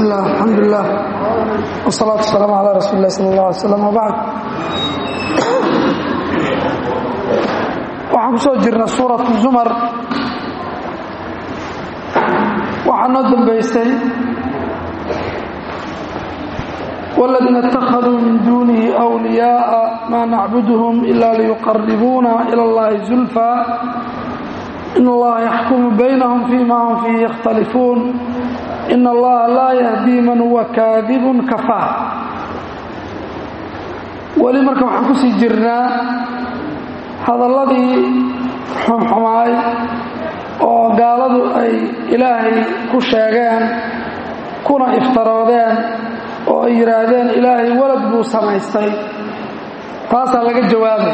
bismi illah alxamdulilah wsalaatu wasalaamu calaa rasuuli lah sal allah alay slam wabacd waxaan ku soo jirna suuratu zumar waxaa noo dambaysay wاladiina اtakhaduu min duunihi أwliyaaءa maa nacbudهm ila liyuqaribuuna ilى اllahi zulfa in allaha yaxkumu baynahum fima hum fiihi yakhtalifuun in allaha laa yahdii man huwa kaadibun kafaa weli marka waxaan ku sii jirnaa hadalladii xumxumaay oo gaaladu ay ilaahay ku sheegeen kuna iftaroodeen oo ay yidhaahdeen ilaahay walad buu samaystay taasaa laga jawaabay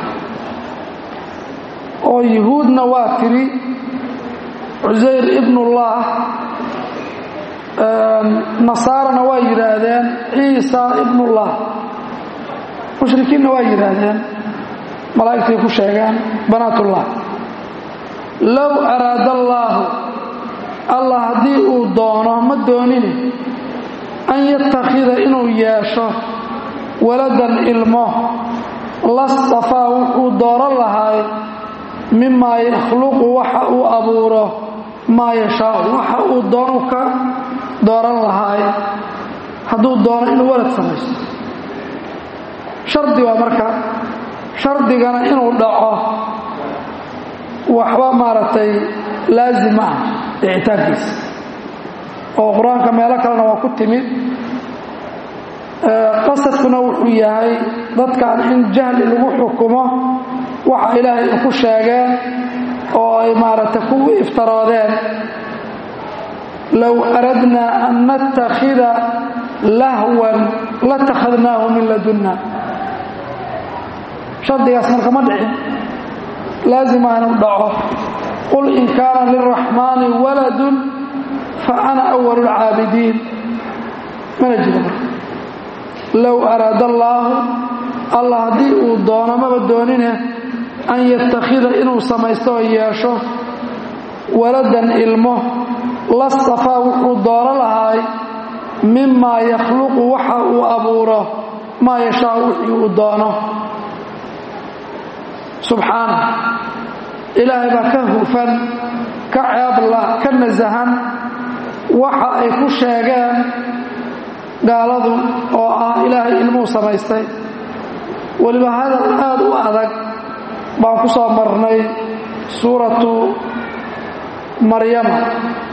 oo yuhuudna waa tiri cusayr ibnullah nasaarana waa yidhaahdeen ciisa ibnullah mushrikiinna waa yidhaahdeen malaa'igtay ku sheegeen banaatullah low araada allaahu allah haddii uu doono ma doonine an yattakhida inuu yeesho waladan ilmo lastafaa wuxuu dooran lahaay mimaa yakhluqu waxa uu abuuro maa yashaau waxa uu doonu ka dooran lahaay hadduu doono inuu walad samaysto shardi waa marka shardigana inuu dhaco waxba maaragtay laazim ah icitaankiisa oo qur-aanka meelo kalena waa ku timid qasadkuna wuxuu yahay dadkan in jahli lagu xukumo waxa ilaahay u ku sheegeen oo ay maaragtay ku iftaroodeen low aradnaa an nattakhida lahwan latakhadnaahu min ladunna shardigaas marka ma dhicin laazima inuu dhaco qul in kaana lilraxmaani waladun fa ana awalu lcaabidiin mana jiro marka low araada allaahu allah haddii uu doono maba doonine an yattakhida inuu samaysto oo yeesho waladan ilmo lastafaa wuxuu doono lahaay mimaa yakhluqu waxa uu abuuro maa yashaa wixii uu doono subxaana ilaahay baa ka hufan ka ceebla ka nasahan waxa ay ku sheegeen gaaladu oo ah ilaahay ilmuu samaystay weliba hadal aad u adag baan ku soo marnay suuratu maryama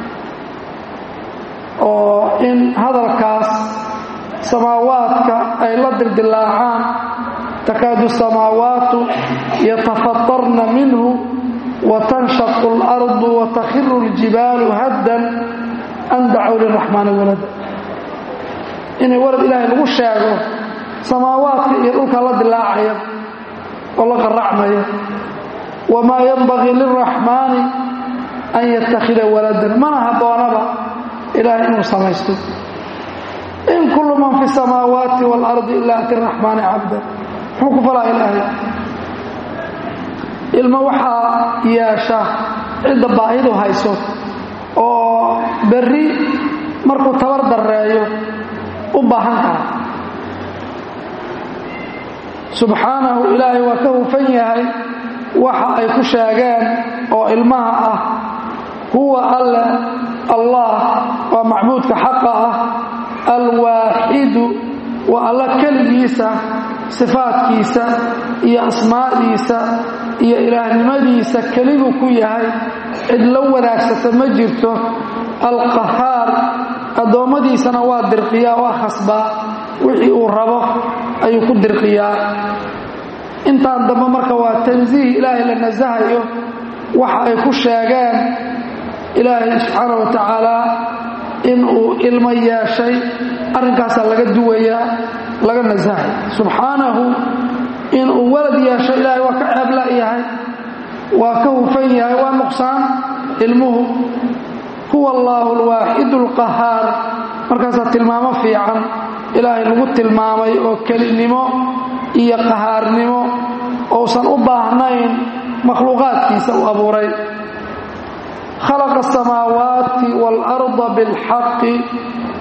oo in hadalkaas samaawaadka ay la dildilaacaan takaadu samaawaatu yatafatarna minhu watanshaqu اlardu watakhiru اljibaalu haddan an dacow liraxmaani walada inay walad ilaahay lagu sheego samaawaadka iyo dhulka la dilaacaya oo la qaracmaya wamaa yanbagii lilraxmaani an yattakhida waladan mana habboonaba ilaahay inuu samaysto in kullu man fi samaawaati waalardi ilaa ati raxmaani cabda muxuu ku falaa ilaahay ilmo waxaa yeesha cidda baahidu hayso oo berri markuu tabar darreeyo u baahan kara subxaanahu ilaahay waa ka hufan yahay waxa ay ku sheegeen oo ilmaha ah huwa alle allah waa macbuudka xaqa ah alwaaxidu waa alla keligiisa sifaadkiisa iyo asmaadiisa iyo ilaahnimadiisa keliguu ku yahay cid la wanaagsata ma jirto alqahaar addoommadiisana waa dirqiyaa waa khasbaa wixii uu rabo ayuu ku dirqiyaa intaan dambe marka waa tansiih ilaahay la nasahayo waxa ay ku sheegeen ilaahay subxaana wa tacaala inuu ilmo yeeshay arrinkaasaa laga duwayaa laga nasahay subxaanahu inuu walad yeesho ilaahay waa ka ceebla yahay waa ka hufan yahay waa nuqsaan ilmuhu huwa allaahu alwaaxidu alqahaar markaasaa tilmaamo fiican ilaahay lagu tilmaamay oo kelinimo iyo qahaarnimo ousan u baahnayn makhluuqaadkiisa uu abuuray khalaqa asamaawaati waalarda bilxaqi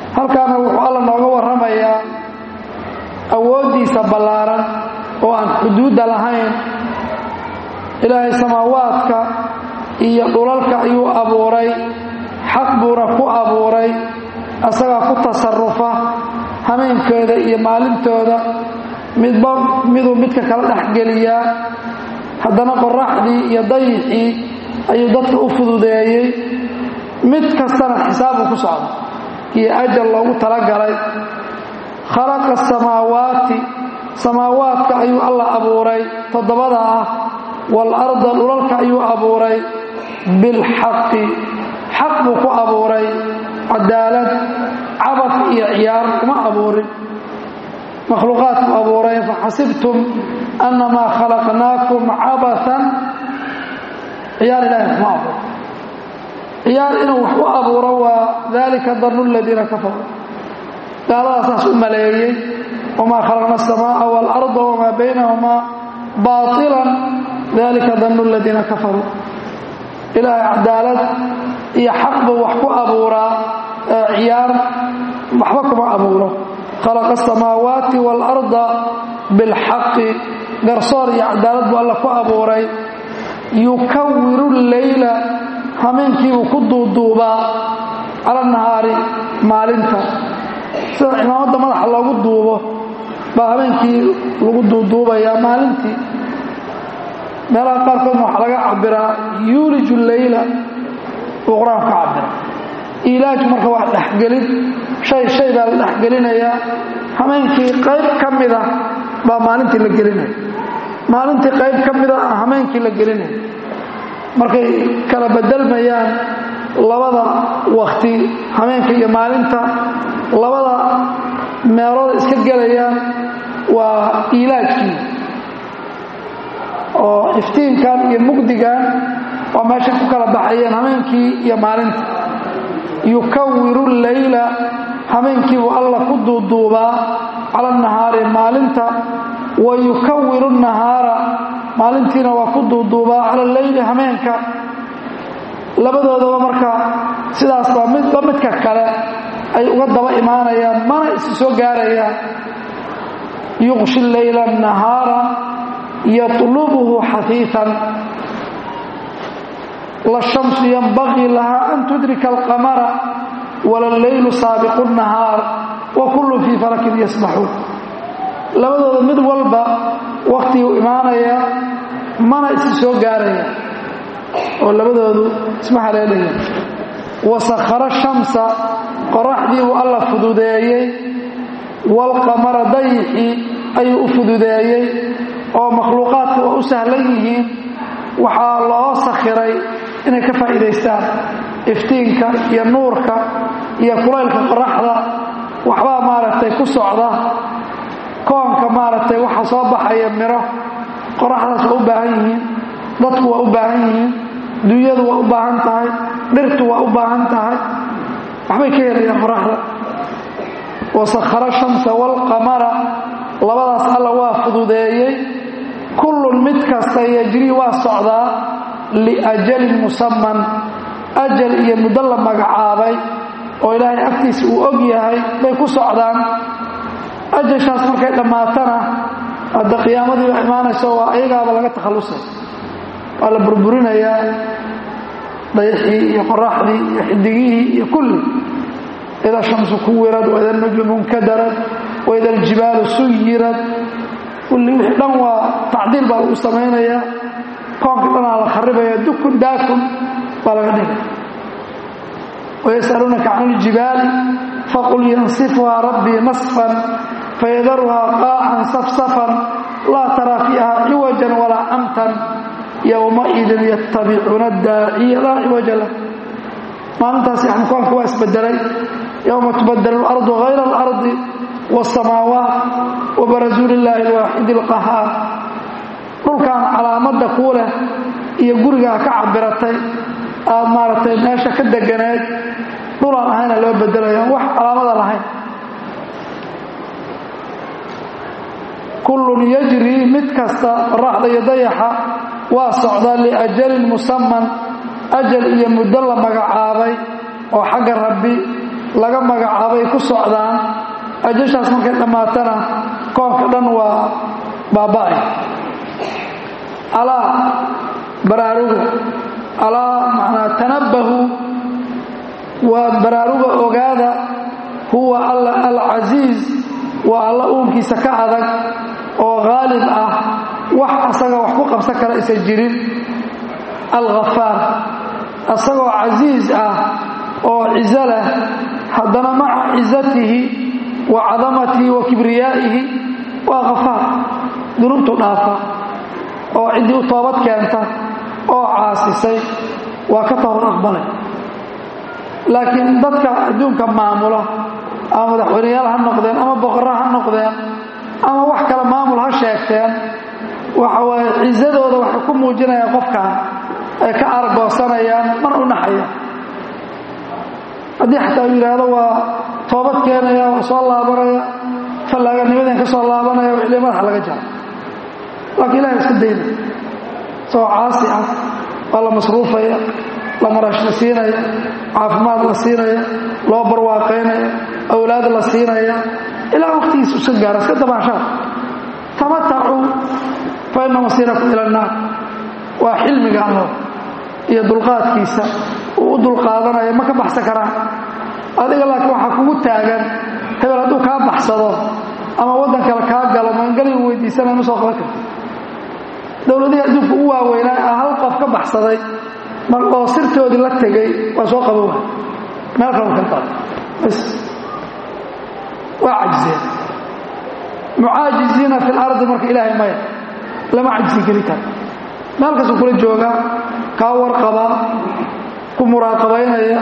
halkaana wuxuu alla nooga warramayaa awooddiisa ballaaran oo aan xuduudda lahayn ilaahay samaawaadka iyo dhulalka ayuu abuuray xaq buuna ku abuuray asagaa ku tasarufa hameenkooda iyo maalintooda midba miduu midka kala dhexgeliyaa haddana qoraxdii iyo dayixii ayuu dadka u fududeeyey mid kastana xisaabu ku socda iyo ajal loogu talagalay khalaqa asamaawaati samaawaadka ayuu alla abuuray toddobada ah waalarda dhulalka ayuu abuuray bilxaqi xaq buu ku abuuray cadaalad cabad iyo ciyaar kuma abuurin makhluuqaadku abuuray faxasibtum annamaa khalaqnaakum cabaan ciyaar ilaahay kuma abuuro ciyaar inuu wax u abuuro waa dalika danu ladiina kafaruu gaaladaa saas u maleeyey wamaa khalaqna aلsamaaءa wاlأrضa wamaa baynahumaa baطila dalika danu ladiina kafaruu ilaahay cadaalad iyo xaq buu wax ku abuuraa ciyaar waxba kuma abuuro khalaqa asamaawaati waalarda bilxaqi garsoor iyo cadaalad buu alla ku abuuray yukawiru leyla hameenkiibuu ku duuduubaa cala nahaari maalinta sida cimaamadda madaxa loogu duubo baa habeenkii lagu duuduubayaa maalintii meelaha qaarkoodna waxaa laga cabiraa yuuliju leyla uu qur-aanku ka cabira ilaaj marka waa dhexgelin shay shay baa la dhexgelinayaa hameenkii qayb ka mida baa maalintii la gelinaya maalintii qayb ka mida hameenkii la gelinaya markay kala bedelmayaan labada wakti hameenka iyo maalinta labada meelooda iska gelayaan waa ilaajkii oo iftiinkan iyo mugdigan waa meeshay ku kala baxayeen hameenkii iyo maalinta yukawiru leyla hameenkiibuu alla ku duuduubaa cala nahaari maalinta wa yukawiru nahaara maalintiina waa ku duuduubaa cala leyli hameenka labadoodaba marka sidaas baa midba midka kale ay uga daba imaanayaan mana isu soo gaarayaan yuqshi leyla nahaara yطlubhu xafiifan lashamsu yanbagii lahaa an tudrika alqamara wala leylu saabiqu nahaar wa kullu fii falakin yasbaxuun labadooda mid walba waktiguu imaanaya mana isi soo gaaraya oo labadoodu isma haleelaya wasakhara shamsa qoraxdii buu alla fududeeyey waalqamara dayixii ayuu u fududeeyey oo makhluuqaadka waa u sahlan yihiin waxaa loo sakhiray inay ka faa'iidaystaan iftiinka iyo nuurka iyo kulaylka qoraxda waxbaa maaragtay ku socda koonka maaragtay waxa soo baxaya miro qoraxdaas waa u baahan yihiin dadku waa u baahan yihiin dunyadu waa u baahan tahay dhirtu waa u baahan tahay waxbay ka helayaan qoraxda wasakhara shamsa waalqamara labadaas alla waa fududeeyey kullun mid kasta yajrii waa socdaa liajalin musaman ajal iyo muddo la magacaabay oo ilaahay agtiisa uu og yahay bay ku socdaan ajashaas markay dhammaatana hadda qiyaamadii baa imaanayso waa ayagaaba laga takhallusay waa la burburinayaa dayaxii iyo qoraxdii iyo xidigihii iyo kulli ida shamsu kuwirad waida najmu nkadarad waida aljibaalu suyirad kulli wixii dhan waa tacdiil baa lagu samaynayaa koonka dhanaa la kharibaya dukun daakun baa laga dhigay wayasaluunaka can iljibaali faqul yansifhaa rabbii nasfan fayadaruhaa qaacan safsafan laa taraa fiiha ciwajan walaa amtan yowmaidin yattabicuuna daaciya laa ciwaja lah maalintaas yani koonka waa isbedelay yowma tubadelu alardu hayra alardi wاsamaawaat wabarazuu lilaahi alwaaxidi اlqahaar dhulkan calaamadda kuu leh iyo gurigaa ka cabiratay aad maaragtay meesha ka deganeed dhulaan ahayna loo bedelaya wax calaamada lahayn kullun yajrii mid kasta qoraxda iyo dayaxa waa socdaa liajalin musaman ajal iyo muddo la magacaabay oo xagga rabbi laga magacaabay ku socdaan ajashaas markay dhammaatana koonka dhan waa baaba'ay alaa baraaruga alaa macnaa tanabbahu waa baraaruga ogaada huwa alla alcasiiz waa alla uunkiisa ka adag oo haalib ah wax asaga wax ku qabsan kara aysan jirin alghafaar asagoo casiiz ah oo cizo leh haddana maca cizatihi wa cadamatihi wa kibriyaa'ihi waa khafaar dunuubtu dhaafa oo ciddii u toobad keenta oo caasisay waa ka toobad aqbalay laakiin dadka adduunka maamula ama madaxweyneyaal ha noqdeen ama boqorro ha noqdeen ama wax kale maamul ha sheegteen waxa waaye cizadooda waxay ku muujinayaan qofkan ay ka argoosanayaan mana u naxayaan haddii xataa uu yidhaahdo waa toobad keenaya waa soo laabanaya fallaaganimadeen ka soo laabanaya waa ili madaxa laga jaro laakiin ilahay iska dayna isagoo caasi ah waa la masruufaya la marash la siinaya caafimaad la siinaya loo barwaaqaynaya awlaad la siinaya ilaa waqtigiisa iska gaara iska dabaanshaad tamatacuu fa ina masiirakum ila annaar waa xilmiga allo iyo dulqaadkiisa uu u dulqaadanaya ma ka baxsan karaan adiga laakiin waxaa kugu taagan hebel hadduu kaa baxsado ama waddan kale kaa galo maangaligu weydiisanaya ma soo qaban karti dowladihii adduunka u waaweynaa ah hal qof ka baxsaday oo sirtoodii la tegay waa soo qaban waay meel kale kala qaado bas waa cajiseen mucaajiziina fi lardi marka ilaahay maya lama cajisi geli karo meel kastuu kula joogaa kaa warqaba ku muraaqabaynaya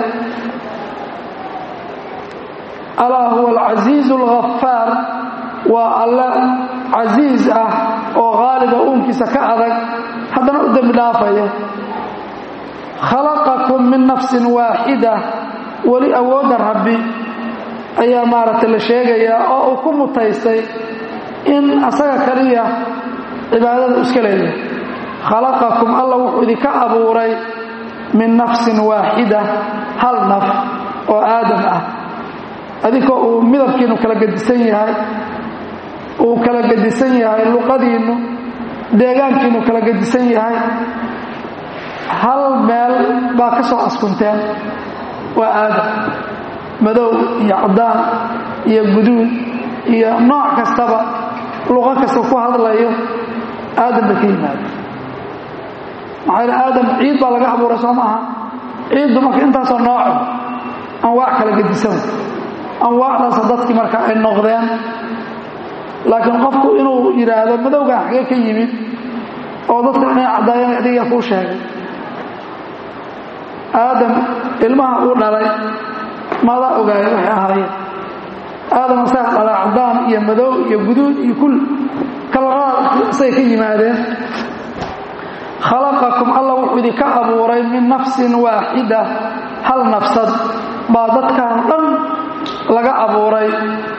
alaa huwa alcasiizu alghafaar waa alle casiiz ah oo haaliba uunkiisa ka adag haddana u dembi dhaafaya khalaqakum min nafsin waaxida weli awoodda rabbi ayaa maaragtay la sheegayaa oo uu ku mutaystay in asaga kaliya cibaadada iska leeyahay khalaqakum alla wuxuu idinka abuuray min nafsin waaxida hal naf oo aadam ah adinkoo uu midabkiinu kala gedisan yahay uu kala gedisan yahay luqadiinnu deegaankiinu kala gedisan yahay hal meel baa ka soo askunteen waa aadam madow iyo caddaan iyo guduud iyo nooc kastaba luqo kasta ku hadlayo aadam bay ka yimaada maxaa yidhi aadam ciid baa laga abuuray soo maaha ciiddu marka intaasoo nooco anwaac kala gedisan anwaacdaasa dadkii marka ay noqdeen laakiin qofku inuu yidhaahdo madowgan xagee ka yimid oo dadka inay caddaayeen adiga kuu sheegay aadam ilmaha uu dhalay maadaa ogaaya waxay ahaayeen aadam asaga dhalay caddaan iyo madow iyo guduud iyo kul kalarada isay ka yimaadeen khalaqakum alla wuxuu idinka abuuray min nafsin waaxida hal nafsad baa dadkan dhan laga abuuray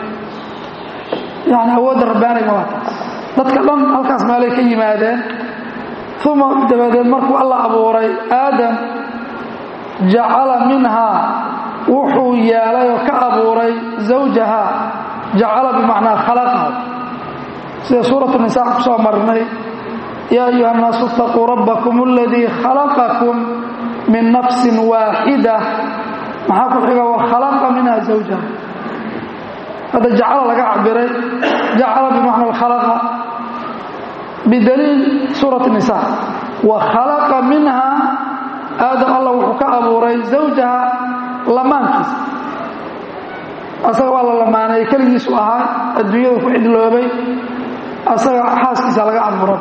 yani awoodda rabbaaniga waa taas dadka dhan halkaas meelay ka yimaadeen uma dabadeed markuu alla abuuray aadam jacala minhaa wuxuu yeelay oo ka abuuray zawjaha jacala bimacnaa khalaqaha sida suuratu nisaa ku soo marnay yaa ayuha الnaasu اtaquu rabbakum اladii khalaqakum min nafsi waaxida maxaa ku xiga wakhalaqa minha zawjaha hadda jacala laga cabiray jacala bimacna khalaqa bidaliil suurat nisa wa khalaqa minha aadam alla wuxuu ka abuuray zawjaha lamaankiisa asaga waa la lamaanay keligiisu ahaa adduunyada ku cidloobay asaga xaaskiisa laga abuuray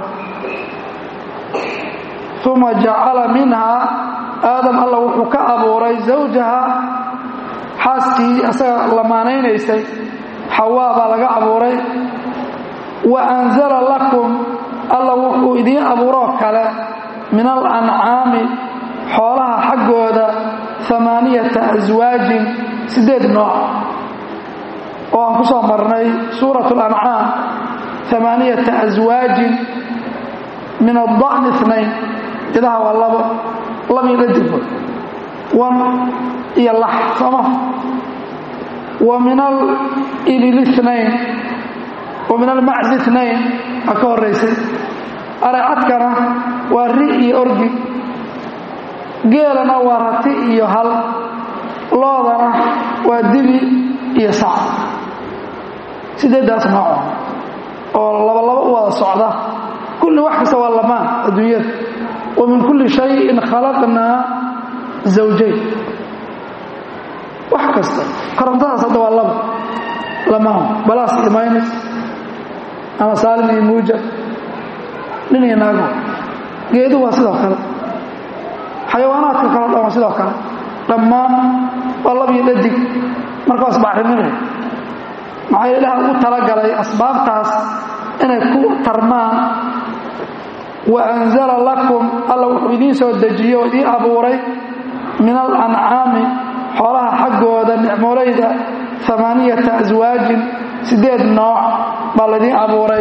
uma jacala minhaa aadam alla wuxuu ka abuuray zawjaha xaaskii asaga lamaanaynaysay xawaa baa laga abuuray wa anzala lakum alla wuxuu idiin abuuroo kale min alancaami xoolaha xaggooda amaaniyata aswaajin siddeed nooc oo aan ku soo marnay suurat alancaam amaaniyata aswaajin min ada'ni inayn idaha waa labo labii dhadigba wan iyo lax sooma wa min alibil inayn wa min almaczi inayn aa ka horaysay aricadkana waa ri iyo orgi geelana waa rati iyo hal loodana waa dibi iyo sac sideeddaas nooco oo labalaba u wada socda kulli wax kasta waa lamaan adduunyada wa min kulli shayin khalaqnaa zawjayn wax kasta korontadaas hadda waa laba lamaan balaas iyo maynis ama saalim iyo muujab nin iyo naago geedu waa sidoo kale xayawaanaadka kaleo dhan waa sidoo kale dhammaan waa lab iyo dhadig markaas bacriminay maxaa ilaah ugu talagalay asbaabtaas inay ku tarmaan wa anzala lakum alla wuxuu idiin soo dejiyo oo idiin abuuray min alancaami xoolaha xaggooda nicmoolayda amaaniyata aswaajin siddeed nooc baa laydiin abuuray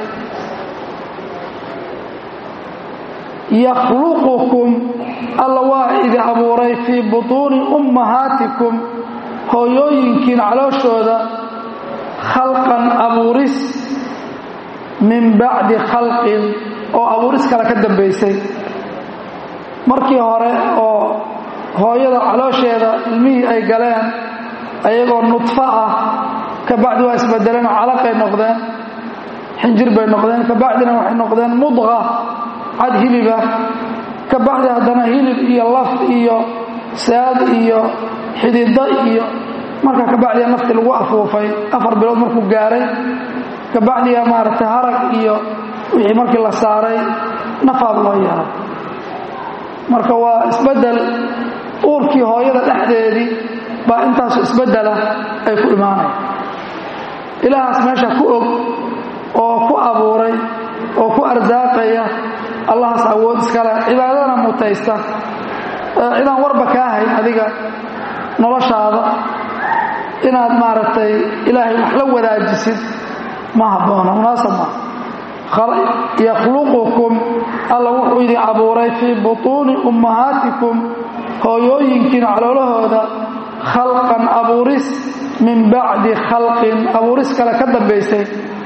yakhluqukum alla waa idi abuuray fii butuuni ummahaatikum hooyooyinkiin calooshooda khalqan abuuris min bacdi khalqin oo abuuris kale ka dambaysay markii hore oo hooyada caloosheeda ilmihii ay galeen ayagoo nudfo ah kabacdi waa isbedeleen oo calaqay noqdeen xinjir bay noqdeen kabacdina waxay noqdeen mudqa cad hiliba kabacdi haddana hilib iyo laf iyo saad iyo xidido iyo markaa kabacdiya nafti lagu afuufay afar bilood markuu gaaray kabacdiya maaragtay harag iyo wixii markii la saaray nafaad loo yeelay marka waa isbedel uurkii hooyada dhexdeedii baa intaasu isbedela ay ku imaanaya ilaahaas meesha ku og oo ku abuuray oo ku arsaaqaya allahaas awood iskale cibaadadana mutaysta cidaan warba kaa hayn adiga noloshaada inaad maaragtay ilaahay wax la wadaajisid ma habboona munaasab maa yakhluqukum alla wuxuu idin abuuray fii butuuni ummahaatikum hooyooyinkiina caloolahooda khalqan abuuris min bacdi khalqin abuuris kale ka dambaysay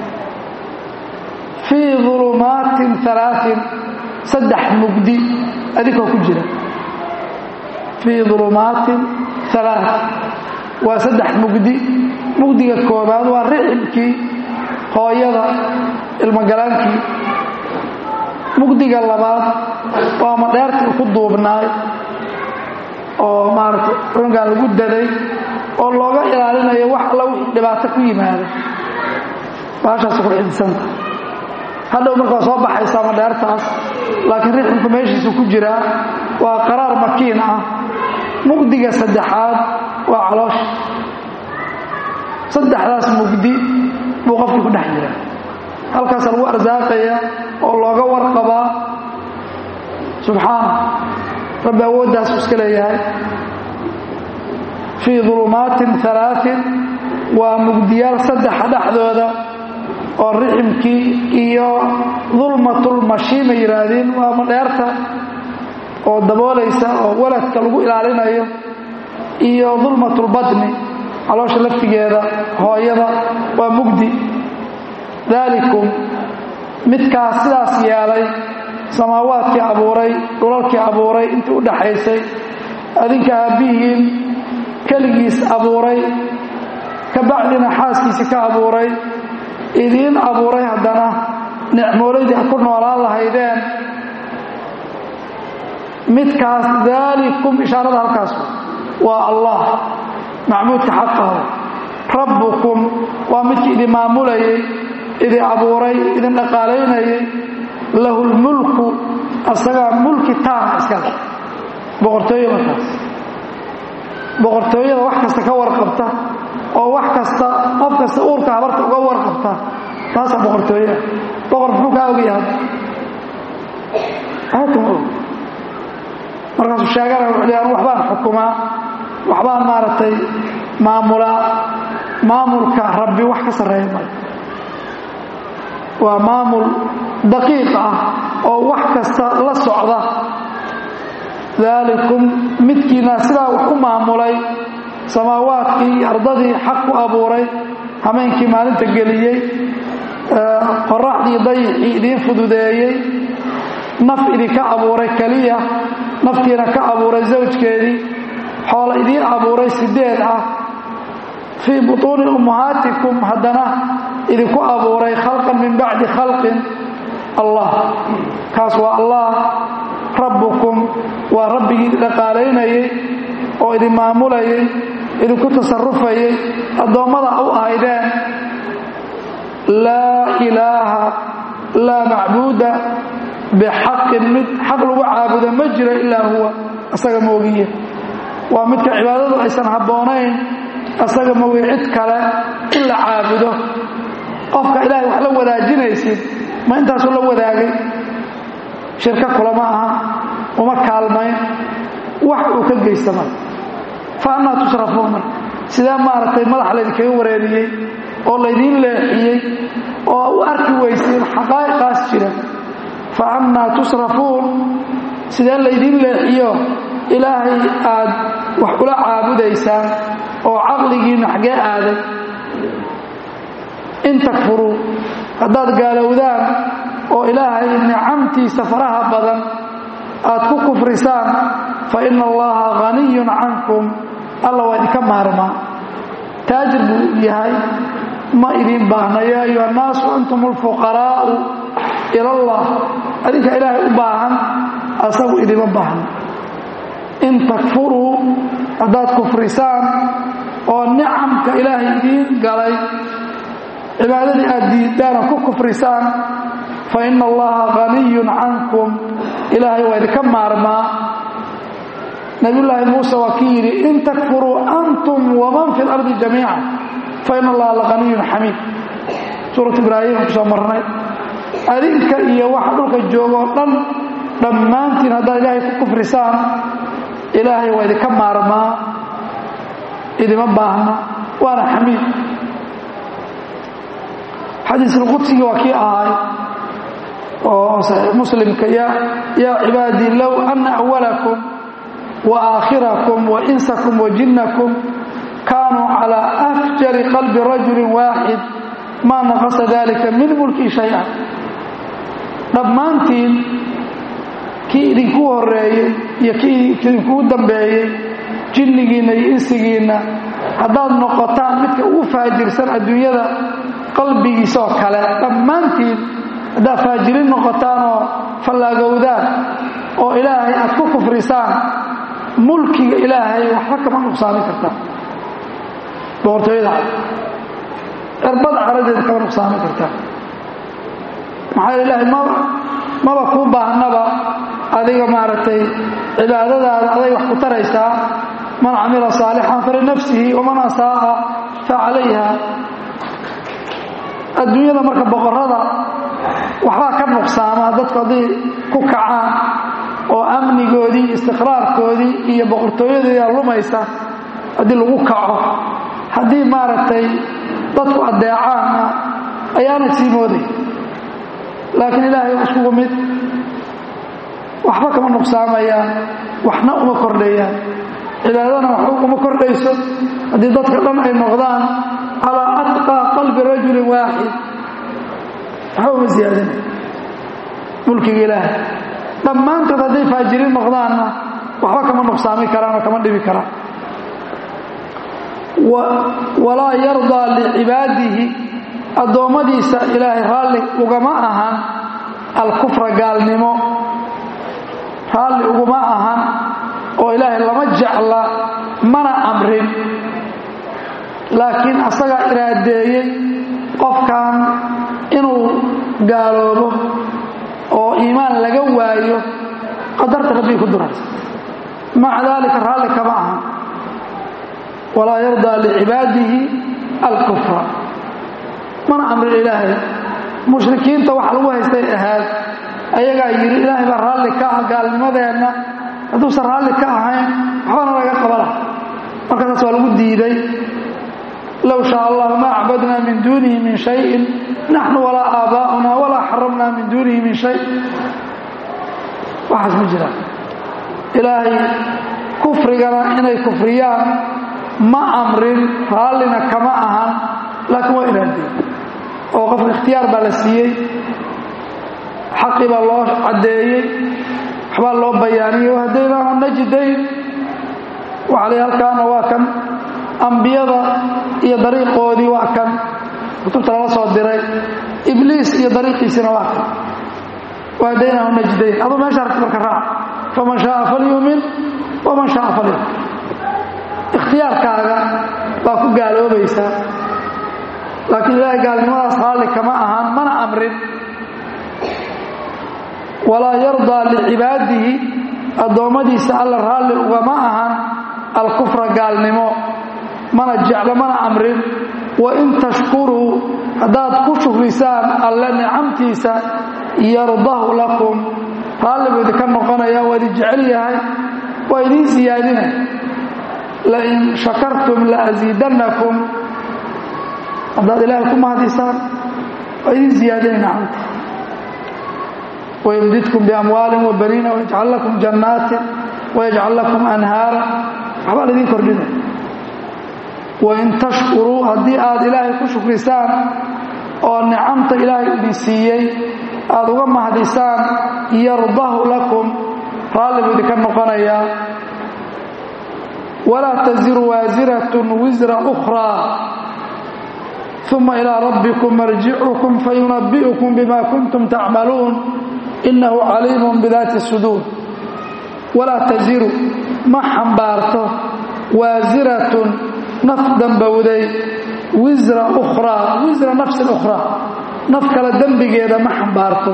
fii ulumaatin alaain saddex mugdi adinkoo ku jira fii ulumaatin alaa waa saddex mugdi mugdiga koobaad waa rixibkii hooyada ilmogalaankii mugdiga labaad waa madheertii ku duubnaay oo maaragtay rungaan lagu daday oo looga ilaalinayo wax alla wixii dhibaato ku yimaada baashaas ku xidsanta hadhow markaa soo baxaysaa madheertaas laakiin riximku meeshiisu ku jiraa waa qaraar makiin ah mugdiga saddexaad waa caloosha saddexdaas mugdi buu qofkii ku dhex jiraa halkaasa lagu arsaaqaya oo looga warqabaa subxaana rabbi awooddaas u iska leeyahay fii dulumaatin alaain waa mugdiyaal saddexa dhexdooda oo riximkii iyo dulmatulmashiima yidhaahdeen waa madheerta oo daboolaysa oo waladka lagu ilaalinayo iyo dulmatulbadni caloosha laftigeeda hooyada waa mugdi daalikum midkaas sidaas yeelay samaawaadkii abuuray dhulalkii abuuray intii u dhaxaysay adinka aabbihiin keligiis abuuray ka bacdina xaaskiisii ka abuuray idiin abuuray haddana nicmoolaydii ku noolaan lahaydeen midkaas daalikum ishaarada halkaas waa allah macbuudka xaqahu rabbukum waa midkii idin maamulayay idin abuuray idin dhaqaalaynayay lahu lmulku asagaa mulki taama iska leh boqortooyo markaas boqortooyada wax kasta ka warqabta oo wax kasta qof kasta uurka habarta uga warqabta taasaa boqortooyeah boqor muxuu kaa ogyahay aakama og markaasuu sheegana wuxuu leeyahay waxbaan xukumaa waxbaan maaragtay maamulaa maamulka rabbi wax ka sarreeya male waa maamul daqiiq ah oo wax kasta la socda daalikum midkiina sidaa wax u maamulay samaawaadkii iyo ardadii xaq ku abuuray hameenkii maalinta geliyey qoraxdii dayixii idiin fududeeyey naf idinka abuuray keliya naftiina ka abuuray zawjkeedii xoola idiin abuuray sideed ah fii butuuni ummahaatikum haddana idinku abuuray khalqan min bacdi khalqin allah kaas waa allah rabbukum waa rabbigii dhaqaalaynayey oo idin maamulayay idinku tasarufayay addoommada u ahaydeen laa ilaaha laa macbuuda bixaqin mid xaq lagu caabudo ma jiro ilaa huwa asaga moogiye waa midka cibaadadu aysan habboonayn asaga moogiye cid kale in la caabudo qofka ilaahay wax la wadaajinaysid ma intaasuu la wadaagay shirko kulama aha uma kaalmayn wax uu ka geystama fa annaa tusrafuuna sidee maaragtay madax laydinkaga wareeriyey oo laydiin leexiyey oo u arki weysiin xaqaa'iqaas jira fa annaa tusrafuun sidee laydiin leexiyo ilaahay aad wax ula caabudaysaan oo caqligiinna xaggee aaday in takfuruu haddaad gaalowdaan oo ilaahay nicamtiisa faraha badan aad ku kufrisaan fa ina allaha haniyun cankum alla waa idinka maarmaa taajir buu yahay ma idiin baahna yaa ayuha annaasu antum alfuqaraa'u ila allah adinka ilaahay u baahan asagu idima baahna in takfuruu haddaad kufrisaan oo nicamka ilaahay idiin galay cibaadadii aad diidaan oo ku kufrisaan fa ina allaha haniyun cankum ilaahay waa idinka maarmaa nabiyullaahi muuse waa kii yidhi in takfuruu antum waman fi lardi jamiica fa ina allaha lahaniyun xamiid suurat ibraahim kusoo marnay adinka iyo waxa dhulka jooga oo dhan dhammaantiin haddaad ilaahay ku kufrisaan ilaahay waa idinka maarmaa idima baahna waana xamiid xadiisulqudsigii waa kii ahay oo saxiix muslimka yaa cibaadii low ana awalakum wa aakhirakum wa insakum wa jinnakum kaanuu calaa afjari qalbi rajulin waaxid maa naqasa dalika min mulkii shay-a dhammaantiin kii idinku horeeyey iyo kii idinkuu dambeeyey jinnigiinna iyo insigiinna haddaad noqotaan midka ugu faajirsan adduunyada qalbigiisaoo kale dhammaantiin haddaad faajirin noqotaan oo fallaagowdaan oo ilaahay aad ku kufrisaan mulkiga ilaahay waxba kama nuqsaamin kartaan boqortooyada cirbada caradeeda kama nuqsaamin kartaan maxaa ilaahay maba maba kuu baahnaba adiga maaragtay cibaadadaada aday wax ku taraysaa man camila saalixan falinafsihi waman asaa'a fa calayha adduunyada marka boqorada waxbaa ka nuqsaamaa dadku hadday ku kacaan oo amnigoodii istiqraarkoodii iyo boqortooyadeeda lumaysa haddii lagu kaco haddii maaragtay dadku addeecaanna ayaana sii mooday laakiin ilaahay waa iskugu mid waxba kama nuqsaamayaan waxna uma kordhayaan cibaadadana waxba uma kordhayso haddii dadka dhan ay noqdaan calaa atqaa qalbi rajulin waaxid waxba uma siyaadinay mulkiga ilaahay dhammaantood hadday faajiriin noqdaanna waxba kama nuqsaami karaan oo kama dhibi karaan walaa yardaa licibaadihi addoommadiisa ilaahay raalli ugama ahan alkufra gaalnimo raalli uguma ahan oo ilaahay lama jecla mana amrin laakiin asagaa iraadeeyey qofkan inuu gaaloobo oo iimaan laga waayo qadarta rabbii ku duraysa maca daalika raalli kama ahan walaa yardaa licibaadihi alkufra mana amrin ilaahay mushrikiinta waxa lagu haystay ahaad ayagaa yidhi ilaahay baa raalli ka ah gaalnimadeenna hadduusan raalli ka ahayn waxbana laga qabala markaasaas waa lagu diiday low shaa allah ma acbadnaa min duunihi min shayin naxnu walaa aabaa'una walaa xaramnaa min duunihi min shay waxaas ma jiraan ilaahay kufrigana inay kufriyaan ma amrin raallina kama ahan laakiin waa iraadiyey oo qofka ikhtiyaar baa la siiyey xaqii baa loo caddeeyey waxbaa loo bayaaniyey wahadaynaahu najidayn waxaa lay halkaana waa kan ambiyada iyo dariiqoodii waa kan kutubta lala soo diray ibliis iyo dariiqiisina waa kan wahadaynaahu najdayn aduu meesha aragti marka raac faman shaaa falyuumin waman shaaa falyumin ikhtiyaarkaaga baa ku gaaloobaysaa laakiin ilaahay gaalnimadaas raalli kama ahaan mana amrin walaa yardaa licibaadihi addoommadiisa alla raalli ugama ahan alkufra gaalnimo mana jeclo mana amrin wain tashkuruu haddaad ku shukrisaan alle nicamtiisa yardahu lakum raalli buu idinka noqonaya waa idin jecel yahay waa idiin siyaadinay lain shakartum laasiidannakum haddaad ilaahay ku mahadisaan waa idin siyaadinay nicamta wymdidkum biamwaalin wabaniina wayajcal lakum jannaatin wayajcal lakum anhaara waxbaa laydin kordhinay wain tashkuruu haddii aad ilaahay ku shukrisaan oo nicamta ilaahay idin siiyey aad uga mahdisaan yardahu lakum raalli buu idinka noqonayaa walaa taziru waasiratun wisra ukhraa uma ilaa rabbikum marjicukum fayunabbi'ukum bima kuntum tacmaluun inahu caliimun bidaati suduur walaa taziru ma xambaarto waasiratun naf dambowday wisra ukhraa wisra nafsin ukhraa naf kale dembigeeda ma xambaarto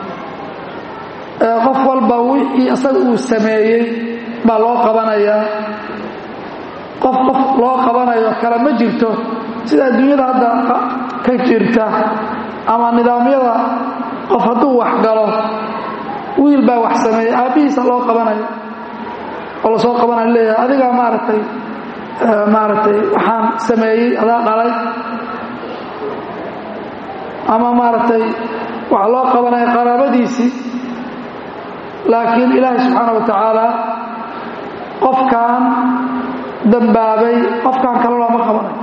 qof walba wixii isaga uu sameeyey baa loo qabanayaa qof qof loo qabanayo kale ma jirto sida adduunyada hadda ka jirta ama nidaamyada qof hadduu wax galo wiil baa wax sameeyey aabbihiisa loo qabanayo oo lasoo qabanayo leeyahay adigaa maaragtay maaragtay waxaan sameeyey adaa dhalay ama maaragtay waxa loo qabanaya qaraabadiisii laakiin ilaahay subxaana wa tacaala qofkan dambaabay qofkan kale looma qabanayo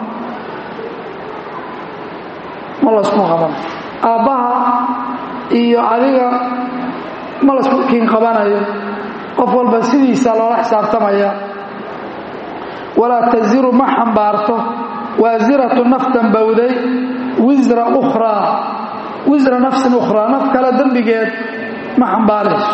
ma laysku qabanayo aabbaha iyo adiga ma laysku kiin qabanayo qof walba sidiisa loola xisaabtamaya walaa taziru ma xambaarto waasiratu naf dambowday wisra ukhraa wisra nafsin ukhraa naf kale dembigeed ma xambaarayso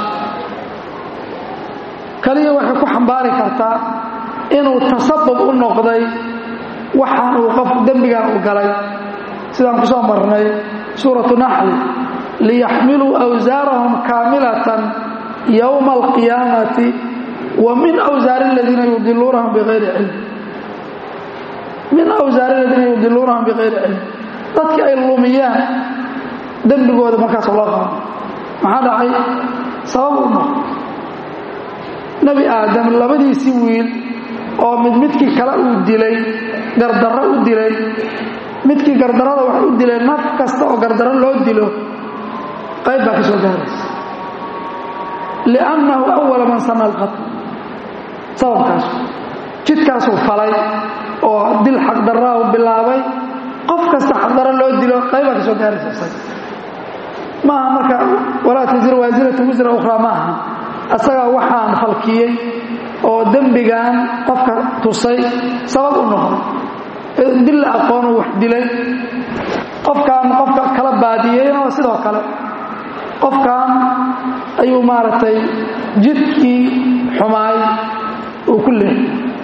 kaliya waxay ku xambaari kartaa inuu tasabub u noqday waxaan uu qof dembigan u galay sidaan ku soo marnay suuratu naxli liyaxmiluu awsaarahum kaamilatan yowma alqiyaamati wa min awsaari aladiina yudiluunahum bikayri cilm min awsaari aladiina yudiluunahum bikayri cilm dadkii ay lumiyaan dembigooda markaas loo qaban maxaa dhacay sabab u noqo nebi aadam labadiisii wiil oo mid midkii kale uu dilay gardarro u dilay midkii gardarrada wax u dilay naf kasta oo gardarro loo dilo qayb baa ka soo gaaraysa liannahu awala man sana alqatl sababkaas jidkaasuu falay oo dil xaqdarraa u bilaabay qof kasta xaqdarro loo dilo qayb baa ka soo gaaraysa isaga maaha marka walaa tasir waasiratu wisra ukhraa ma aha asagaa waxaan falkiyey oo dembigan qofka tusay sabab u noqday dil la aqoonuu wax dilay qofkan qofka kala baadiyeyna waa sidoo kale qofkan ayuu maaragtay jidkii xumaay uu ku leehay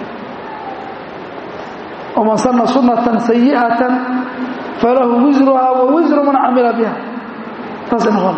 waman sanna sunnatan sayi'atan falahu wisruha wa wisru man camila biha taasay noqon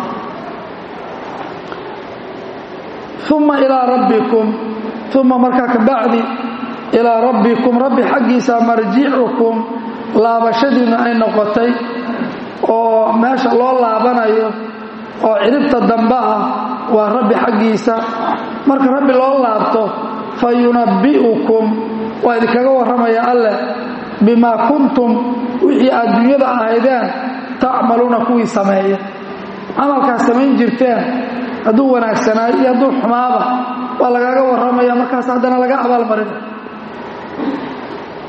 uma ilaa rabbikum uma markaa ka bacdi ilaa rabbikum rabbi xaggiisa marjicukum laabashadiinnu ay noqotay oo meesha loo laabanayo oo ciribta dambe ah waa rabbi xaggiisa marka rabbi loo laabto fa yunabbi'ukum waa idinkaga warramaya alleh bimaa kuntum wixii aad dunyada ahaydeen tacmaluuna kuwii sameeya camalkaas samayn jirteen hadduu wanaagsanaayo iyo hadduu xumaaba waa lagaaga warramaya markaas haddana laga abaalmarina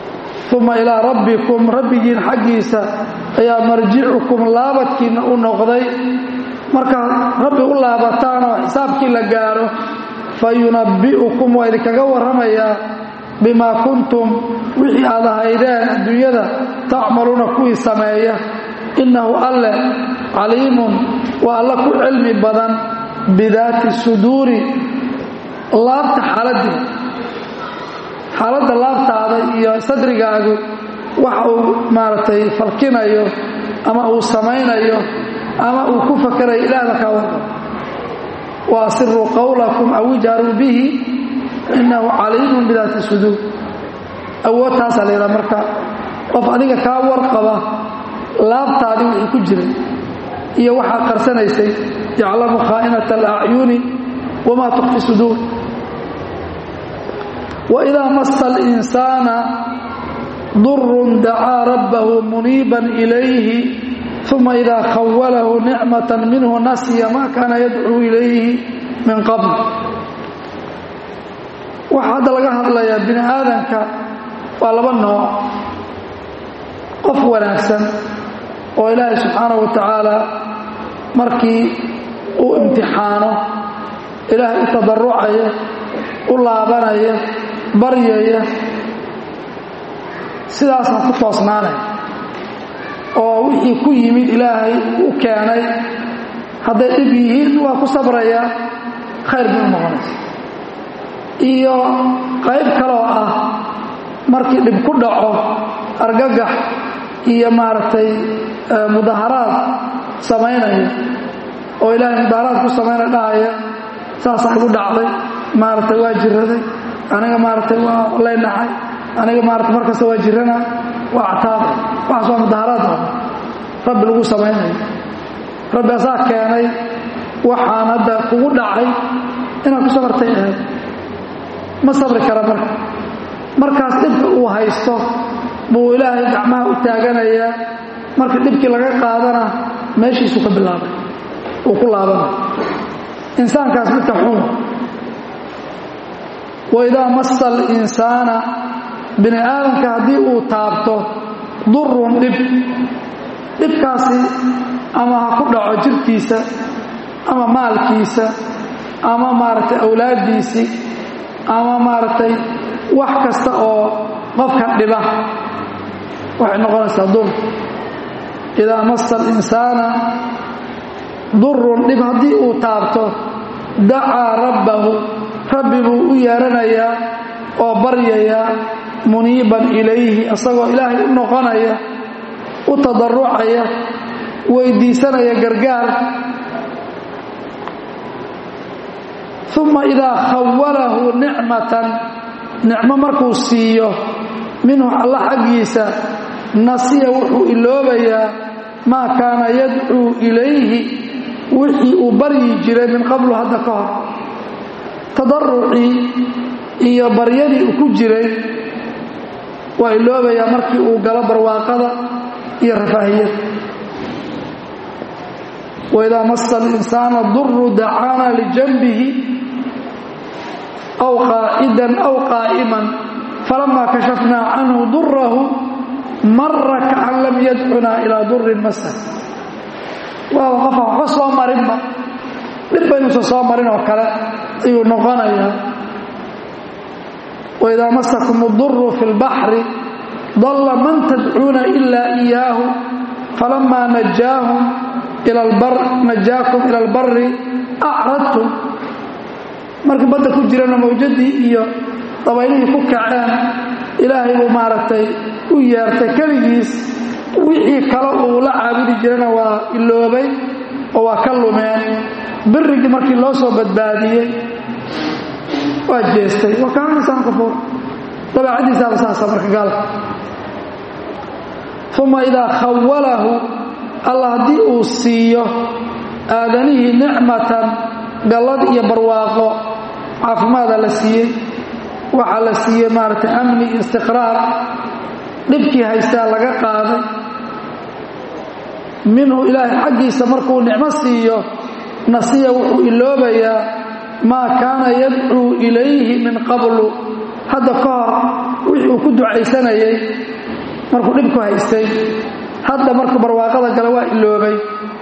uma ilaa rabbikum rabbigiin xaggiisa ayaa marjicukum laabadkiinna u noqday markaad rabbi u laabataan oo xisaabkii la gaaro fa yunabbi'ukum waa idinkaga warramayaa bimaa kuntum wixii aad ahaydeen adduunyada tacmaluuna kuwii sameeya innahu alle caliimun waa alla ku cilmi badan bidaati suduuri laabta xaaladii xaaladda laabtaada iyo sadrigaagu waxa uu maaragtay falkinayo ama uu samaynayo ama uu ku fakerayo ilaahda kaa warqab wa asiruu qawlakum aw ijharuu bihi innahu caliimun bidaati suduur awood taasaa la yidhaha marka qof adiga kaa warqaba laabtaadii wixii ku jiray iyo waxaad qarsanaysay yaclamu khaa'inata alacyuni wamaa tukfi suduur waidaa masa alinsaana durun dacaa rabbahu muniiban ilayhi uma idaa khawalahu nicmata minhu nasiya maa kaana yadcuu ilayhi min qabl waxaa hadda laga hadlayaa bini aadanka waa laba nooc qof wanaagsan oo ilaahay subxaanahu wa tacaala markii uu imtixaano ilaahay u tadarucaya u laabanaya baryaya sidaasna ku toosnaanay oo wixii ku yimid ilaahay u keenay hadday dhib yihiin waa ku sabrayaa khayr bay u noqonaysa iyo qayb kaloo ah markii dhib ku dhaco argagax iyo maaragtay mudaharaad samaynaya oo ilaahay mudaharaad ku samaynaya dhahaya saasaa igu dhacday maaragtay waa jiraday aniga maaragtay waa leynaxay aniga maarata markasta waa jirana waa cataabay waxaas waa mudaharaad ah rabbi lagu samaynayo rabbi asaa keenay waxaan hadda kugu dhacay inaad ku sabartay ahayd ma sabri kara marka markaas dhibka uu haysto buu ilaahay gacmaha u taaganayaa marka dhibkii laga qaadana meeshiisu ka bilaabay uu ku laabanay insaankaas midka xun waidaa masa alinsaana bini aadamka haddii uu taabto durun dhib dhibkaasi ama ha ku dhaco jirkiisa ama maalkiisa ama maaragtay awlaaddiisii ama maaragtay wax kasta oo qofka dhiba waxay noqonaysaa dur idaa masa alinsaana durun dhib haddii uu taabto dacaa rabbahu rabbi buu u yeeranayaa oo baryayaa muniiban ilayhi isagoo ilaahay u noqonaya u tadarucaya weydiisanaya gargaar uma idaa khawalahu nicmatan nicmo markuu siiyo minhu alla xaggiisa nasiya wuxuu iloobayaa maa kaana yadcuu ilayhi wixii uu baryi jiray min qablu hadda ka hor tadarucii iyo baryadii uu ku jiray waa iloobayaa markii uu galo barwaaqada iyo rafaahiyada waidaa masa alinsaana duru dacaana lijanbihi aw qaacidan aw qaa'iman falamaa kashafnaa canhu durahu mara kaan lam yadcunaa ilaa durin masa waaba qofa waxba soo marinba dhib baynuusan soo marin oo kale ayuu noqonayaa waidaa masakum uduru fi lbaxri dalla man tadcuuna ilaa iyaahu falamaa najaakum ila albari acradtum markii badda ku jirana mawjadii iyo dabaylihii ku kaceen ilaahay buu maaragtay u yeertay keligiis wixii kale uu la caabudi jirana waa iloobay oo waa ka lumeen birigii markii loo soo badbaadiyey waa jeestay wa kaana insaan kafuur dabeecadiisaaba saasa marka gaalka uma idaa khawalahu alla haddii uu siiyo aadanihii nicmatan gallad iyo barwaaqo caafimaada la siiyey waxaa la siiyey maaragtay amni iyo istiqraar dhibkii haystaa laga qaaday minhu ilaahay xaggiisa markuu nicmo siiyo nasiya wuxuu iloobayaa maa kaana yadcuu ilayhi min qablu hadda ka hor wixii uu ku ducaysanayay markuu dhibku haystay hadda markuu barwaaqada gala waa iloobay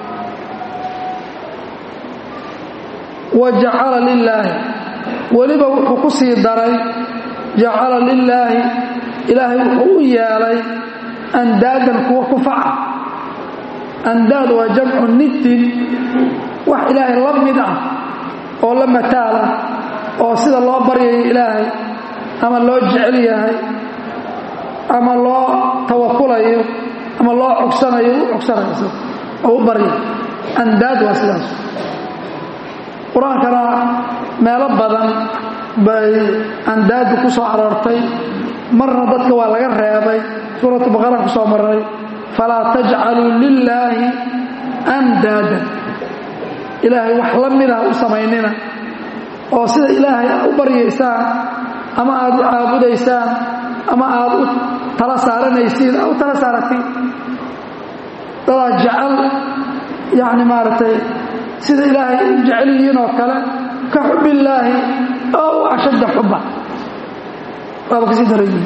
wa jacala lilaahi weliba wuxuu ku sii daray jacala lilaahi ilaahay wuxuu u yeelay andaadan kuwa ku faca andaad waa jamcu niddin wax ilaahay la mid ah oo la mataala oo sida loo baryayo ilaahay ama loo jecel yahay ama loo tawakulayo ama loo cogsanayo u cogsanayo oo u barya andaad waa sidaas qur-aankana meelo badan bay andaadu ku soo aroortay marna dadka waa laga reebay suuratu baqara ku soo maray falaa tajcaluu lilaahi andaadan ilaahay wax la mid ah u samaynina oo sida ilaahay aad u baryaysaan ama aad u caabudaysaan ama aad u tala saaranaysiin aad u tala saaratiin dadaa jecel yacni maaragtay sida ilaahay u jecel yihiin oo kale ka xubbillaahi ow ashadda xubba waaba kasii daran yihiin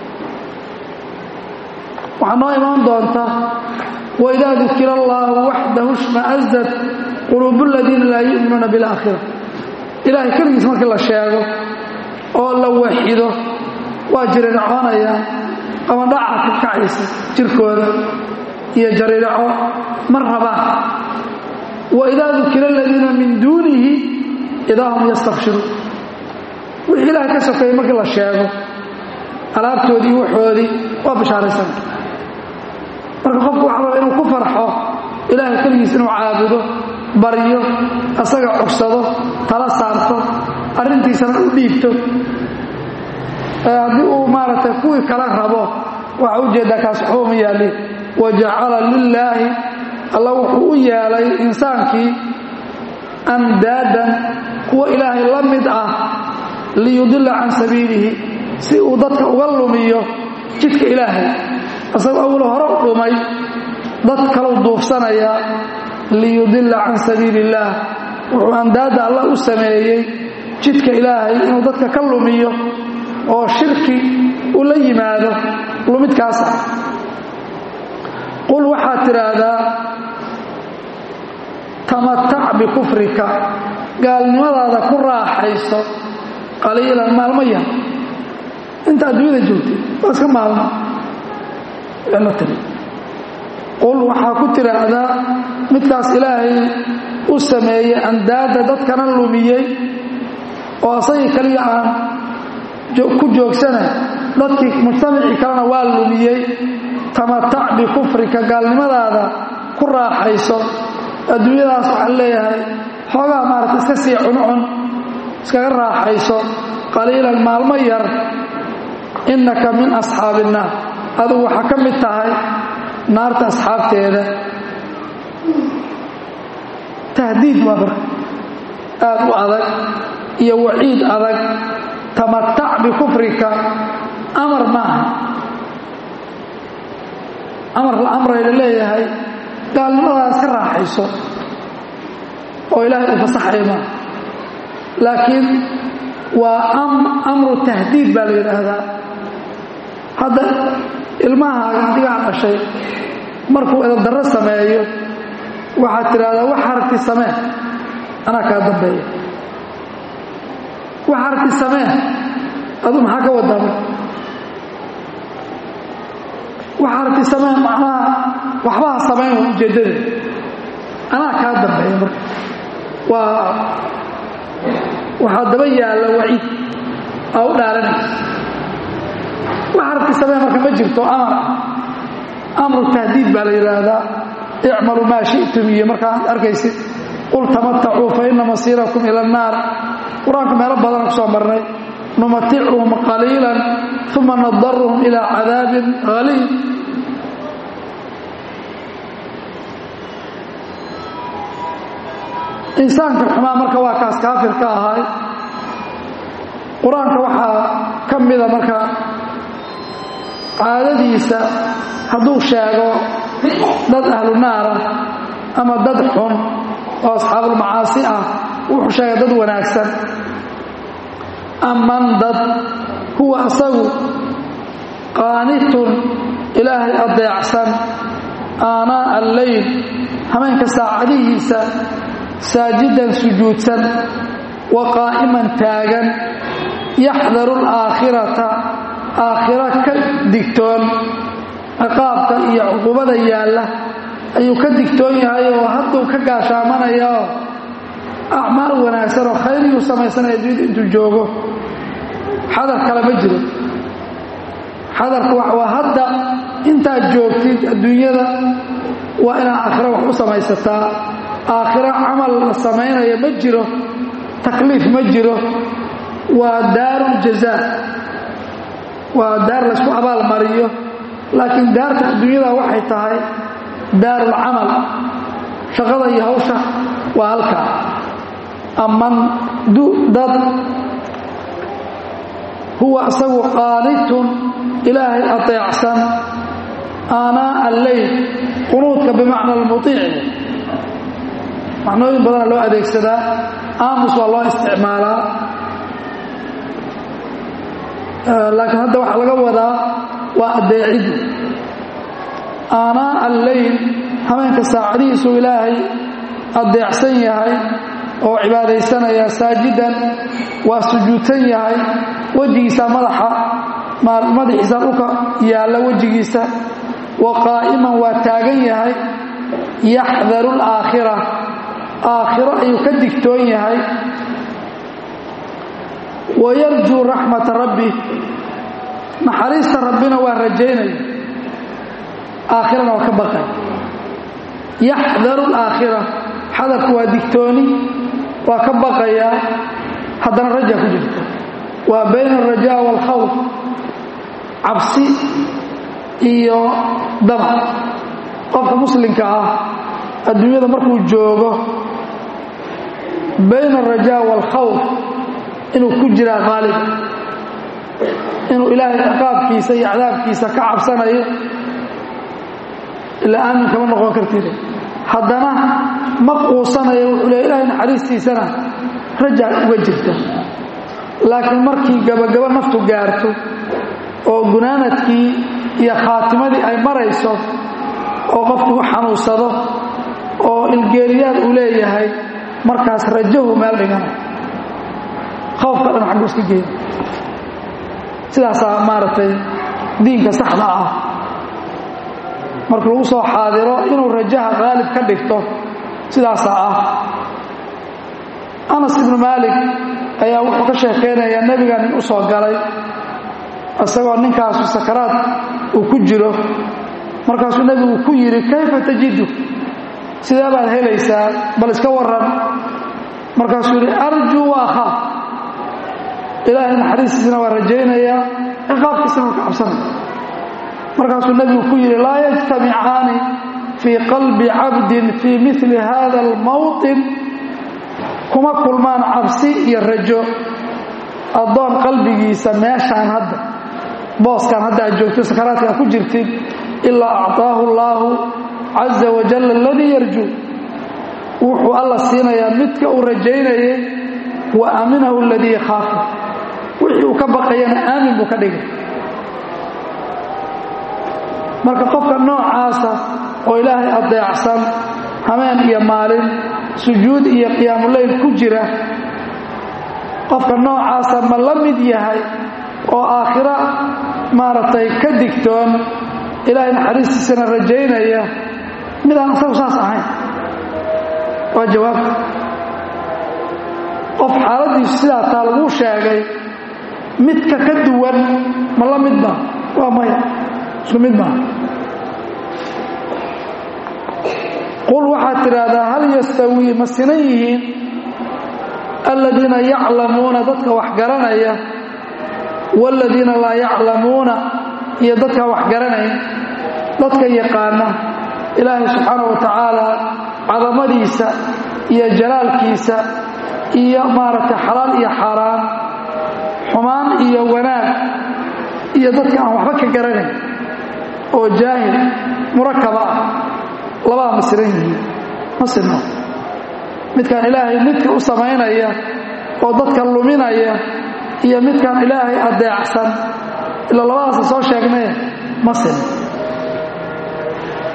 waxaa noo imaan doonta waidaa dukira allaahu waxdahu shma'asad quluubu aladiina laa yu'minuuna bilaakhira ilaahay keligiis markii la sheego oo la waxido waa jirircoonayaan ama dhaca ka kacaysa jirkooda iyo jarirco ma rabaan waidaa dukira aladiina min duunihi idaa hum yastabshiruun wixii ilaahay ka sokeeyey markii la sheego alaabtoodii waxoodii waa bishaaraysan marka qofku waxa raba inuu ku farxo ilaahay keligiis inuu caabudo baryo asaga cogsado tala saarto arrintiisana u dhiibto haddii uu maaragtay kuwii kala rabo waxa ujeeddaa kaas waxba uma yaalin wa jacala lilaahi alla wuxuu u yeelay insaankii andaadan kuwa ilaahay la mid ah liyudilla can sabiilihi si uu dadka uga lumiyo jidka ilaahay asagoo awlo hore u dhumay dad kalau duufsanaya liyudilla can sabiili illaah wuxuu andaadda alla u sameeyey jidka ilaahay inuu dadka ka lumiyo oo shirki u la yimaado lumidkaasa qul waxaad tidhaahdaa tamatac bikufrika gaalnimadaada ku raaxayso qaliilan maalmo yar inta adduunyada joogtay waa iska maalmo la tiri qul waxaa ku tidhaahdaa midkaas ilaahay u sameeyey andaadda dadkana lumiyey oo asagii kaliya aan ku joogsanay dadkii mujtamacii kalena waa lumiyey tamatac bikufrika gaalnimadaada ku raaxayso adduunyadaas waxaan leeyahay xoogaa maarata iska sii cuncun iskaga raaxayso qaliilan maalmo yar innaka min asxaabi innaar adugu waxaa ka mid tahay naarta asxaabteeda tahdiid waa marka aad u adag iyo waciid adag tamatac bikufrika amar ma aha amar la amrayla leeyahay gaalnimadaas ka raaxayso oo ilaahay uu fasaxaya maaha laakiin waa amru tahdiid baa la yidhaahdaa hadda ilmahaaga adigaa dhashay markuu edadarro sameeyo waxaad tidhaahdaa wax harti samee anaa kaa dambeeya wax harti samee aduu maxaa ka wadaa marka wax harti samee macnaha waxbaha samayn waa ujeeddada anaa kaa dambeeya marka waa waxaa daba yaalla waciid aa u dhaaranaysa wax harti samee marka ma jirto amar amru tahdiid baa la yidhaahdaa icmaluu maa shi'tum iyo markaad arkaysid qul tamatacuu fa ina masiirakum ila annaar qur-aanka meelo badan ku soo marnay numaticuhum qaliilan uma nadaruhum ilaa cadaabin haliid insaanka xumaa marka waa kaas kaafir ka ahay qur-aanka waxaa ka mida marka caadadiisa hadduu sheego dad ahlu naara ama dad xun oo asxaabulmacaasi ah wuxuu sheegay dad wanaagsan aman dad huwa asagu qaanitun ilaahay adeecsan aanaa alleyl hameenka saacadihiisa saajidan sujuudsan wa qaa'iman taagan yaxdaru alaakhirata aakhira ka digtoon ciqaabka iyo cuqubada yaalla ayuu ka digtoon yahay oo hadduu ka gaashaamanayaoo acmaal wanaagsan oo khayriyuu samaysanaya adduunyada intuu joogo xadar kale ma jiro xadarku waa hadda intaad joogtid adduunyada waa inaad aakhira wax u samaysataa aakhira camal la samaynaya ma jiro takliif ma jiro waa daaruljazaa waa daar laysku abaal mariyo laakiin daarta adduunyada waxay tahay daarulcamal shaqada iyo hawsha waa halkaa aman dad huwa isagu qaanitun ilaahay ateecsan aanaa alleyl qunuudka bimacna almuiici macnooyin badana loo adeegsadaa aamus waa loo isticmaalaa laakiin hadda waxaa laga wadaa waa adeecidi aanaa alleyl hameenka saacadihiisuu ilaahay adeecsan yahay oo cibaadaysanaya saajidan waa sujuudsan yahay wejigiisa madaxa madaxiisa dhulka yaalla wejigiisa wa qaa'iman waa taagan yahay yaxdaru alaakhira aakhiro ayuu ka digtoon yahay wa yarjuu raxmata rabbi naxariista rabbina waa rajaynaya aakhirana waa ka baqay yaxdaru alaakhira xadarku waa digtooni waa ka baqayaa haddana raja ku jirta waa bayna alrajaa waalkhawf cabsi iyo damac qofka muslimka ah adduunyada markuu joogo bayna alrajaa waalkhawf inuu ku jiraa qaalib inuu ilaahay ciqaabkiisa iyo cadaabkiisa ka cabsanayo ilaa aamin kama noqon kartide haddana ma quusanayo wuxuu leey ilahay naxariistiisana rajaa uga jirta laakiin markii gabagabo naftu gaarto oo gunaanadkii iyo khaatimadii ay marayso oo qofku u xanuunsado oo ilgeeriyaad uu leeyahay markaas rajahu meel dhigana khawfka dhan xaggu iska geeda sidaasaa maaragtay diinka saxda ah marka lagu soo xaadiro inuu rajaha qaalib ka dhigto sidaasaa ah anas ibnu maalik ayaa wuxuu ka sheekaynayaa nebiga nin u soo galay isagoo ninkaasu sakaraad uu ku jiro markaasuu nebigu ku yidhi kayfa tajidu sidee baad helaysaa bal iska waran markaasuu yidhi arjuu wa akhaaf ilaahay naxariistiisana waa rajaynayaa ciqaabkiisana waa ka cabsanaya markaasuu nebigu ku yidhi laa yajtamicaani fii qalbi cabdin fii mili hada almawطin kuma kulmaan cabsi iyo rajo addoon qalbigiisa meeshaan hadda booskaan hadda aad joogto sakaraadkaa ku jirtid ilaa acطaahu allaahu caza wajal aladii yarjuu wuxuu alla siinayaa midka uu rajaynayay wa aaminahu aladii yakhaafu wixii uu ka baqayana aamin buu ka dhigay marka qofka noocaasa oo ilaahay adeecsan hameen iyo maalin sujuud iyo qiyaamuleyl ku jira qofka noocaasa ma la mid yahay oo aakhira maaragtay ka digtoon ilaahay naxariistiisana rajaynaya midaan isagu saas ahayn waa jawaabta qof xaaladiisu sidaa taa laguu sheegay midka ka duwan ma la mid ba waa maya isku mid maa qul waxaad tidhaahdaa hal yastawii ma sinan yihiin aladiina yaclamuuna dadka wax garanaya waaladiina laa yaclamuuna iyo dadka wax garanaya dadka yaqaana ilaahay subxaana wa tacaala cadamadiisa iyo jalaalkiisa iyo maaragtay xalaal iyo xaaraan xumaan iyo wanaag iyo dadka aan waxba ka garanayn oo jaahil murakaba ah labaa ma siran yihiin ma sinno midkaan ilaahay midka u samaynaya oo dadka luminaya iyo midkaan ilaahay adeecsan ila labadaasa soo sheegnay ma sinno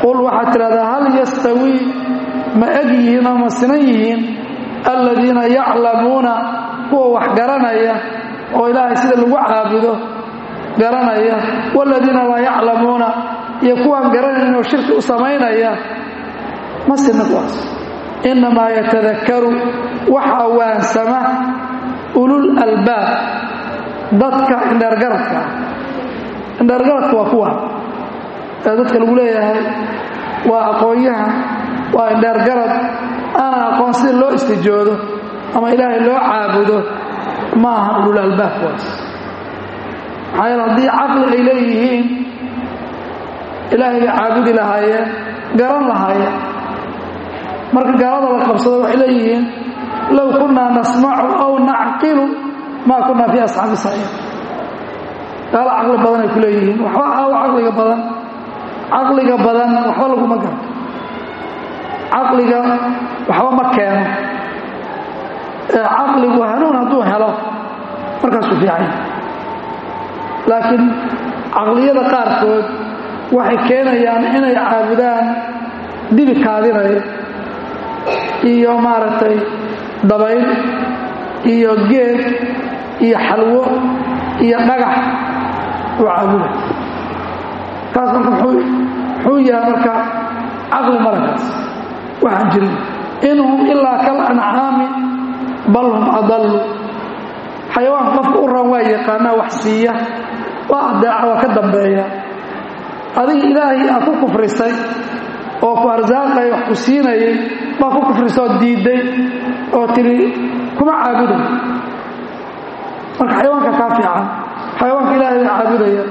qul waxaad tidhahdaa hal yastawii ma eg yihiin oo ma sinan yihiin aladiina yaclamuuna kuwa wax garanaya oo ilaahay sida lagu caabudo garanaya waaladiina laa yaclamuuna iyo kuwaan garanayn oo shirki u samaynaya ma sina kuwaas innamaa yatadakaru waxaa waansama ulul albaab dadka indheergaradka ah indheergaradka waa kuwa ee dadka lagu leeyahay waa aqoon-yahan waa indheergarad aanan aqoon sida loo istijoodo ama ilaahay loo caabudo ma aha ulul albaab kuwaas maxaa yeele haddii caqli ay leeyihiin ilaahay bay caabudi lahaayeen garan lahaayeen marka gaalada la qabsado waxay leeyihiin low kunnaa nasmacu aw nacqilu maa kunnaa fii asxaabi saciir gaalo caqli badan ay ku leeyihiin waxba aawo caqliga badan caqliga badan waxba laguma garto caqliga waxba ma keeno ee caqligu hanuun hadduu helo markaasuu fiican laakiin caqliyada qaarkood waxay keenayaan inay caabudaan dibi kaadinaya iyo maaragtay dabayl iyo geed iyo xalwo iyo dhagax uu caabuday kaas marka muxuu yahay marka caqli malakaas waxaan jirin in hum ilaa kal ancaami bal hum adallu xayawaanka qofka u ran waa yaqaanaa wax siiya waa adeeca waa ka dambeeya adiga ilaahay aad ku kufrisay oo ku arsaaqay wax ku siinayay baa ku kufrisoo diidday oo tidhi kuma caabuday marka xayawaanka kaa fiican xayawaanka ilaahay bay caabudaya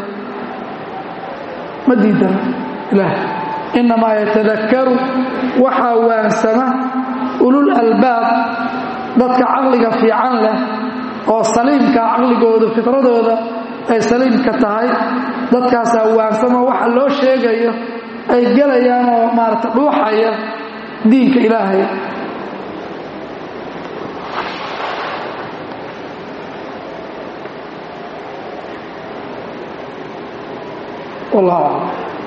ma diidana ilaah innamaa yatadakkaru waxaa waansama ulul albaab dadka caqliga fiican leh oo saliimka caqligooda fitradooda ay saliimka tahay dadkaasaa waansama waxa loo sheegayo ay gelayaan oo maarata dhuuxaya diinka ilaahay wallahu aclam